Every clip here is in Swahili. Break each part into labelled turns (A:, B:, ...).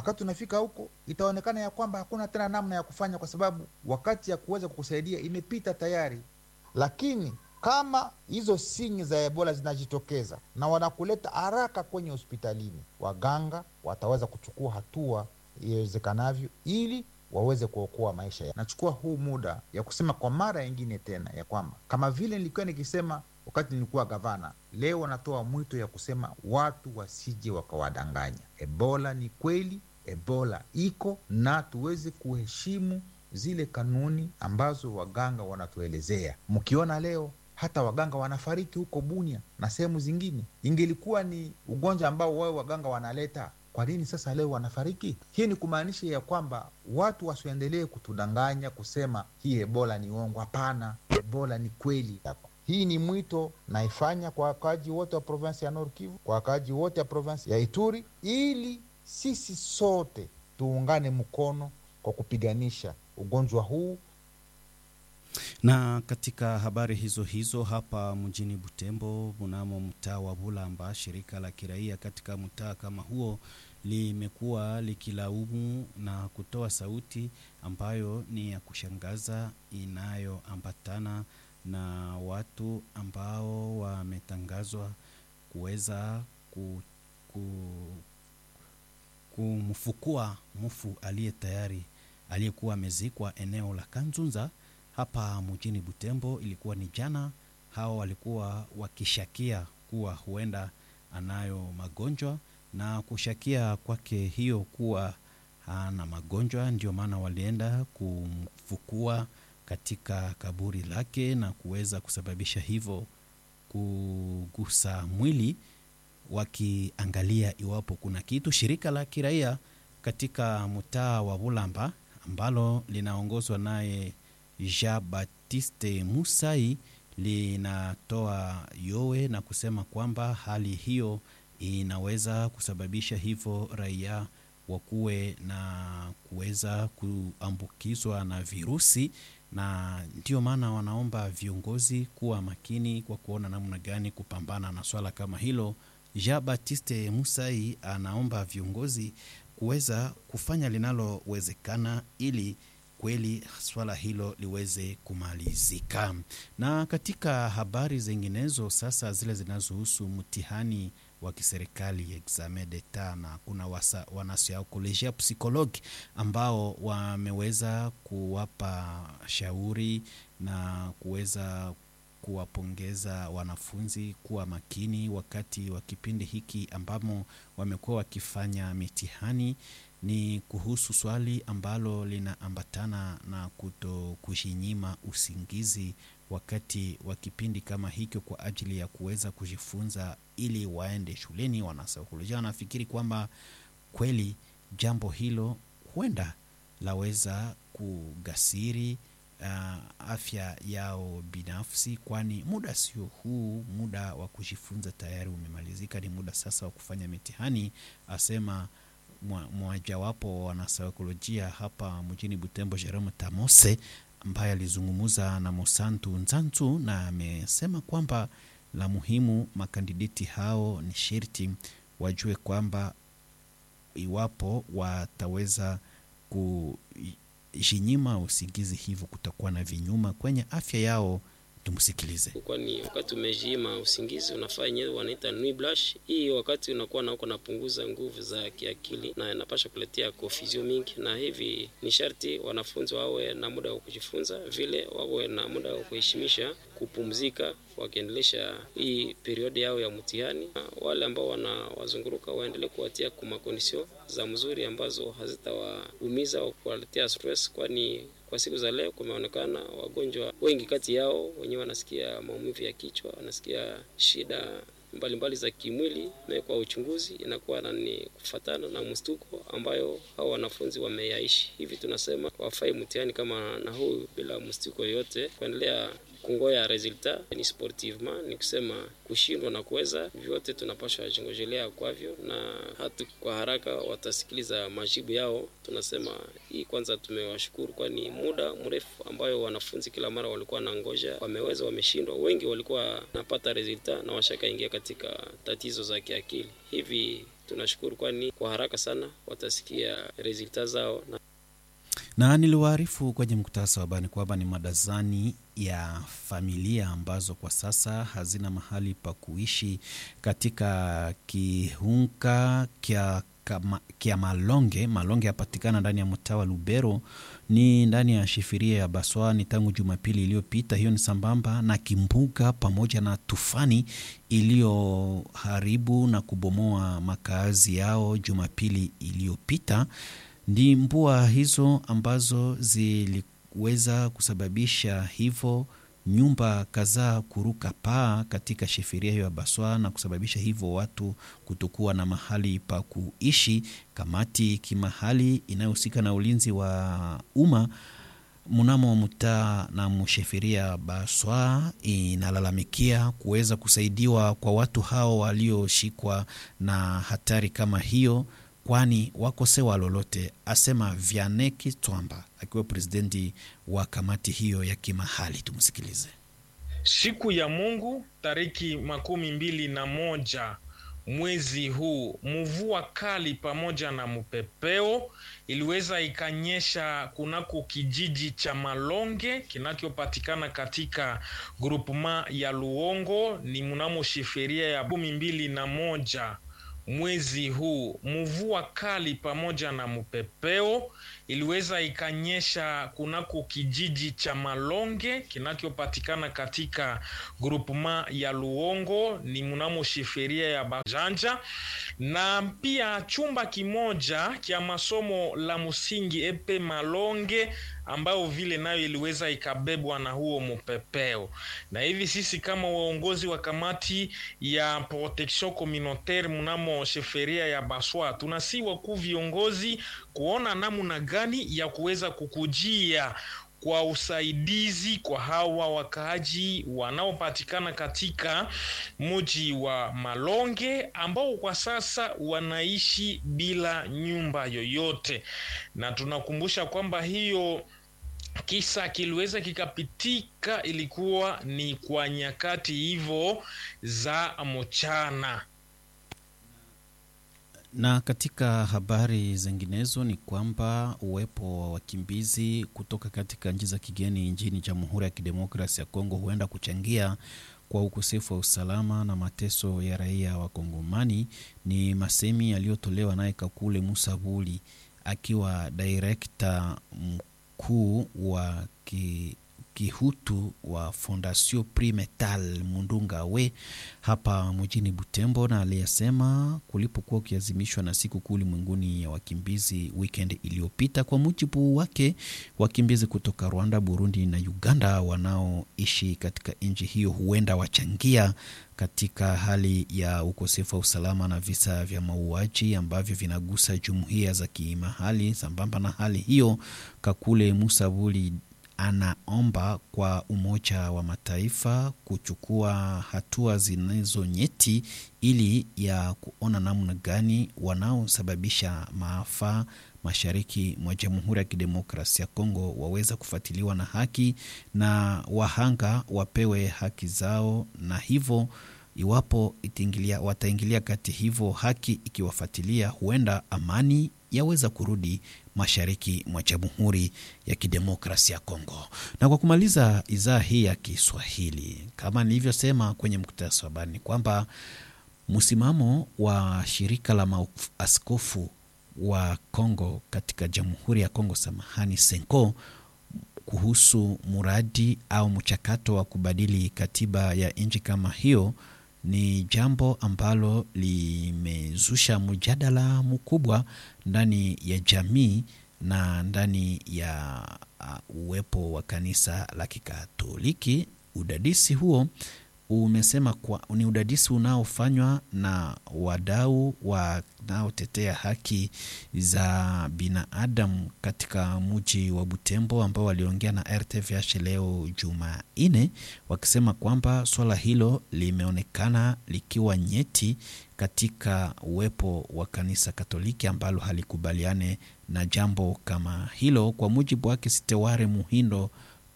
A: wakati unafika huko itaonekana ya kwamba hakuna tena namna ya kufanya, kwa sababu wakati ya kuweza kukusaidia imepita tayari. Lakini kama hizo sinyi za Ebola zinajitokeza na wanakuleta haraka kwenye hospitalini, waganga wataweza kuchukua hatua iwezekanavyo ili waweze kuokoa maisha ya. Nachukua huu muda ya kusema kwa mara nyingine tena ya kwamba kama vile nilikuwa nikisema wakati nilikuwa gavana, leo wanatoa mwito ya kusema watu wasije wakawadanganya. Ebola ni kweli, Ebola iko na tuweze kuheshimu zile kanuni ambazo waganga wanatuelezea. Mkiona leo hata waganga wanafariki huko Bunia na sehemu zingine, ingelikuwa ni ugonjwa ambao wao waganga wanaleta kwa nini sasa leo wanafariki? Hii ni kumaanisha ya kwamba watu wasiendelee kutudanganya kusema hii ebola ni uongo. Hapana, ebola ni kweli. Hii ni mwito naifanya kwa wakaaji wote wa provinsi ya Nord Kivu, kwa wakaaji wote wa provinsi ya Ituri, ili sisi sote tuungane mkono kwa kupiganisha ugonjwa huu.
B: Na katika habari hizo hizo hapa mjini Butembo, mnamo mtaa wa Bulamba, shirika la kiraia katika mtaa kama huo limekuwa likilaumu na kutoa sauti ambayo ni ya kushangaza inayoambatana na watu ambao wametangazwa kuweza ku, ku, kumfukua mfu aliye tayari aliyekuwa amezikwa eneo la Kanzunza hapa mjini Butembo. Ilikuwa ni jana. Hao walikuwa wakishakia kuwa huenda anayo magonjwa na kushakia kwake hiyo kuwa hana magonjwa, ndio maana walienda kumfukua katika kaburi lake na kuweza kusababisha hivyo kugusa mwili, wakiangalia iwapo kuna kitu. Shirika la kiraia katika mtaa wa Bulamba ambalo linaongozwa naye Jean Baptiste Musai linatoa yowe na kusema kwamba hali hiyo inaweza kusababisha hivyo raia wakuwe na kuweza kuambukizwa na virusi, na ndio maana wanaomba viongozi kuwa makini kwa kuona namna gani kupambana na swala kama hilo. Jean Baptiste Musai anaomba viongozi kuweza kufanya linalowezekana ili kweli swala hilo liweze kumalizika. Na katika habari zinginezo sasa, zile zinazohusu mtihani wa kiserikali examen d'etat, na kuna wanasaikolojia psikologi ambao wameweza kuwapa shauri na kuweza kuwapongeza wanafunzi kuwa makini wakati wa kipindi hiki ambamo wamekuwa wakifanya mitihani ni kuhusu swali ambalo linaambatana na kuto kujinyima usingizi wakati wa kipindi kama hicho, kwa ajili ya kuweza kujifunza ili waende shuleni. Wanasaikolojia wanafikiri kwamba kweli jambo hilo huenda laweza kugasiri uh, afya yao binafsi, kwani muda sio huu, muda wa kujifunza tayari umemalizika, ni muda sasa wa kufanya mitihani, asema mmojawapo wa wanasaikolojia hapa mjini Butembo, Jerome Tamose, ambaye alizungumza na Mosantu Nzanzu na amesema kwamba la muhimu makandideti hao ni sherti wajue kwamba iwapo wataweza kujinyima usingizi, hivyo kutakuwa na vinyuma kwenye afya yao. Tumsikilize.
C: Kwani wakati umejiima usingizi unafaa yenyewe wanaita nuit blanche. Hii wakati unakuwa na uko napunguza nguvu za kiakili na inapasha kuletea confusion mingi, na hivi ni sharti wanafunzi wawe na muda wa kujifunza, vile wawe na muda wa kuheshimisha kupumzika, wakiendelesha hii periodi yao ya mtihani. Wale ambao wanawazunguruka waendelee kuwatia kuma kondisyon za mzuri ambazo hazitawaumiza au kuwaletea stress, kwani kwa siku za leo kumeonekana wagonjwa wengi kati yao wenyewe wanasikia maumivu ya kichwa, wanasikia shida mbalimbali mbali za kimwili, na kwa uchunguzi inakuwa ni kufatana na mstuko ambayo hao wanafunzi wameyaishi. Hivi tunasema wafai mtihani kama na huu bila mstuko yoyote, kuendelea kungoya resulta ni sportivement, ni kusema kushindwa na kuweza vyote tunapaswa jingojelea kwavyo, na hata kwa haraka watasikiliza majibu yao. Tunasema hii kwanza, tumewashukuru kwani muda mrefu ambayo wanafunzi kila mara walikuwa na ngoja, wameweza, wameshindwa. Wengi walikuwa napata resulta na washakaingia katika tatizo za kiakili. Hivi tunashukuru, kwani kwa haraka sana watasikia resulta zao na
B: na niliwaarifu kwenye mkutasa wa habari kwamba ni madazani ya familia ambazo kwa sasa hazina mahali pa kuishi katika kiunga kya, kama, kya Malonge. Malonge yapatikana ndani ya mtaa wa Lubero, ni ndani ya shifiria ya Baswani tangu Jumapili iliyopita. Hiyo ni sambamba na kimbuga pamoja na tufani iliyoharibu na kubomoa makazi yao Jumapili iliyopita. Ndi mvua hizo ambazo ziliweza kusababisha hivyo nyumba kadhaa kuruka paa katika sheferia hiyo ya Baswa na kusababisha hivyo watu kutokuwa na mahali pa kuishi. Kamati kimahali inayohusika na ulinzi wa umma mnamo mtaa na msheferia Baswa inalalamikia kuweza kusaidiwa kwa watu hao walioshikwa na hatari kama hiyo kwani wakosewa lolote, asema Vianeki Twamba akiwa presidenti wa kamati hiyo ya kimahali. Tumsikilize.
D: Siku ya Mungu tariki makumi mbili na moja mwezi huu, mvua kali pamoja na mpepeo iliweza ikanyesha kunako kijiji cha Malonge kinachopatikana katika grupema ya Luongo, ni mnamo shiferia ya kumi mbili na moja mwezi huu mvua kali pamoja na mpepeo iliweza ikanyesha kunako kijiji cha Malonge kinachopatikana katika grupema ya Luongo, ni mnamo shiferia ya Bajanja, na pia chumba kimoja cha masomo la msingi epe Malonge ambayo vile nayo iliweza ikabebwa na huo mpepeo. Na hivi sisi kama waongozi wa kamati ya protection communautaire mnamo sheferia ya Baswa tunasi wakuu viongozi kuona namna gani ya kuweza kukujia kwa usaidizi kwa hawa wakaaji wanaopatikana katika mji wa Malonge ambao kwa sasa wanaishi bila nyumba yoyote, na tunakumbusha kwamba hiyo kisa kiliweza kikapitika, ilikuwa ni kwa nyakati hivyo za mchana.
B: Na katika habari zinginezo ni kwamba uwepo wa wakimbizi kutoka katika nchi za kigeni nchini Jamhuri ya Kidemokrasi ya Kongo huenda kuchangia kwa ukosefu wa usalama na mateso ya raia wa Kongomani. Ni masemi yaliyotolewa naye Kakule Musa Buli akiwa direkta mkuu wa ki kihutu wa Fondation Primetal Mundunga we hapa mjini Butembo, na aliyesema kulipokuwa ukiazimishwa na siku kuu ulimwenguni ya wakimbizi weekend iliyopita. Kwa mujibu wake, wakimbizi kutoka Rwanda, Burundi na Uganda wanaoishi katika nchi hiyo huenda wachangia katika hali ya ukosefu wa usalama na visa vya mauaji ambavyo vinagusa jumuiya za kimahali. Sambamba na hali hiyo, Kakule Musabuli anaomba kwa Umoja wa Mataifa kuchukua hatua zinazo nyeti ili ya kuona namna gani wanaosababisha maafa mashariki mwa Jamhuri ya Kidemokrasia ya Kongo waweza kufuatiliwa na haki na wahanga wapewe haki zao, na hivyo iwapo itaingilia, wataingilia kati hivyo haki ikiwafuatilia, huenda amani yaweza kurudi mashariki mwa Jamhuri ya Kidemokrasia ya Kongo. Na kwa kumaliza idhaa hii ya Kiswahili, kama nilivyosema kwenye mkutasa wa habari, ni kwamba msimamo wa shirika la maaskofu wa Kongo katika Jamhuri ya Kongo, samahani, Senko, kuhusu muradi au mchakato wa kubadili katiba ya nchi kama hiyo ni jambo ambalo limezusha mjadala mkubwa ndani ya jamii na ndani ya uh, uwepo wa kanisa la Kikatoliki. Udadisi huo umesema kwa, ni udadisi unaofanywa na wadau wanaotetea haki za binadamu katika mji wa Butembo ambao waliongea na RTVH leo Jumanne, wakisema kwamba swala hilo limeonekana likiwa nyeti katika uwepo wa kanisa Katoliki ambalo halikubaliane na jambo kama hilo. Kwa mujibu wake Siteware Muhindo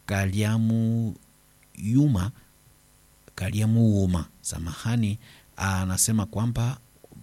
B: Kaliamu Yuma Kariamu Uma, samahani, anasema kwamba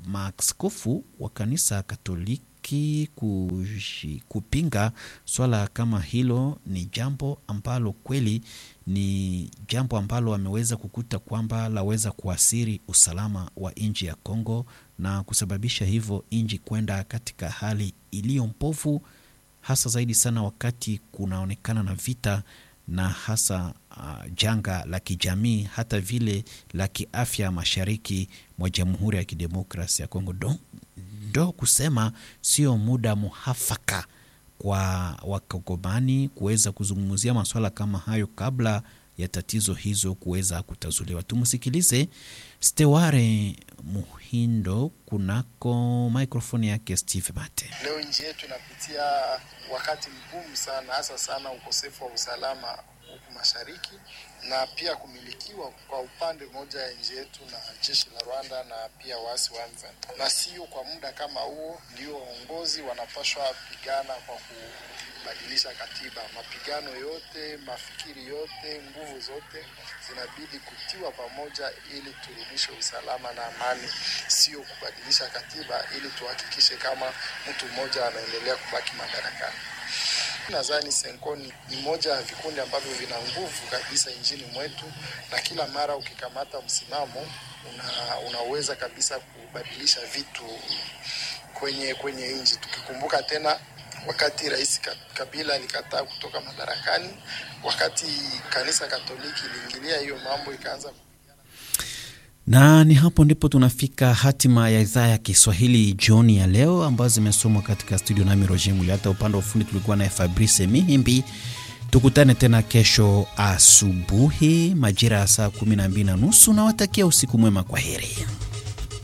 B: maaskofu wa kanisa Katoliki kushi, kupinga swala kama hilo ni jambo ambalo kweli ni jambo ambalo wameweza kukuta kwamba laweza kuathiri usalama wa nchi ya Kongo na kusababisha hivyo nchi kwenda katika hali iliyo mpofu, hasa zaidi sana wakati kunaonekana na vita na hasa uh, janga la kijamii hata vile la kiafya mashariki mwa Jamhuri ya Kidemokrasia ya Kongo. Do, do kusema sio muda muhafaka kwa wakongomani kuweza kuzungumzia masuala kama hayo kabla ya tatizo hizo kuweza kutazuliwa. Tumsikilize Steware Muhindo kunako mikrofoni yake Steve Mate.
E: Leo nchi yetu inapitia wakati mgumu sana, hasa sana ukosefu wa usalama huku mashariki na pia kumilikiwa kwa upande mmoja ya nchi yetu na jeshi la Rwanda na pia waasi wa M23. Na sio kwa muda kama huo ndio waongozi wanapaswa pigana kwa kubadilisha katiba. Mapigano yote, mafikiri yote, nguvu zote zinabidi kutiwa pamoja ili turudishe usalama na amani, sio kubadilisha katiba ili tuhakikishe kama mtu mmoja anaendelea kubaki madarakani. Nadhani Senkoni ni moja ya vikundi ambavyo vina nguvu kabisa nchini mwetu, na kila mara ukikamata msimamo una, unaweza kabisa kubadilisha vitu kwenye kwenye nchi. Tukikumbuka tena wakati Rais Kabila alikataa kutoka madarakani, wakati kanisa Katoliki iliingilia hiyo mambo ikaanza
B: na ni hapo ndipo tunafika hatima ya idhaa ya Kiswahili jioni ya leo, ambazo zimesomwa katika studio nami Roger Muli. Hata upande wa ufundi tulikuwa naye Fabrice Mihimbi. Tukutane tena kesho asubuhi majira ya saa kumi na mbili na nusu. Nawatakia usiku mwema, kwa heri.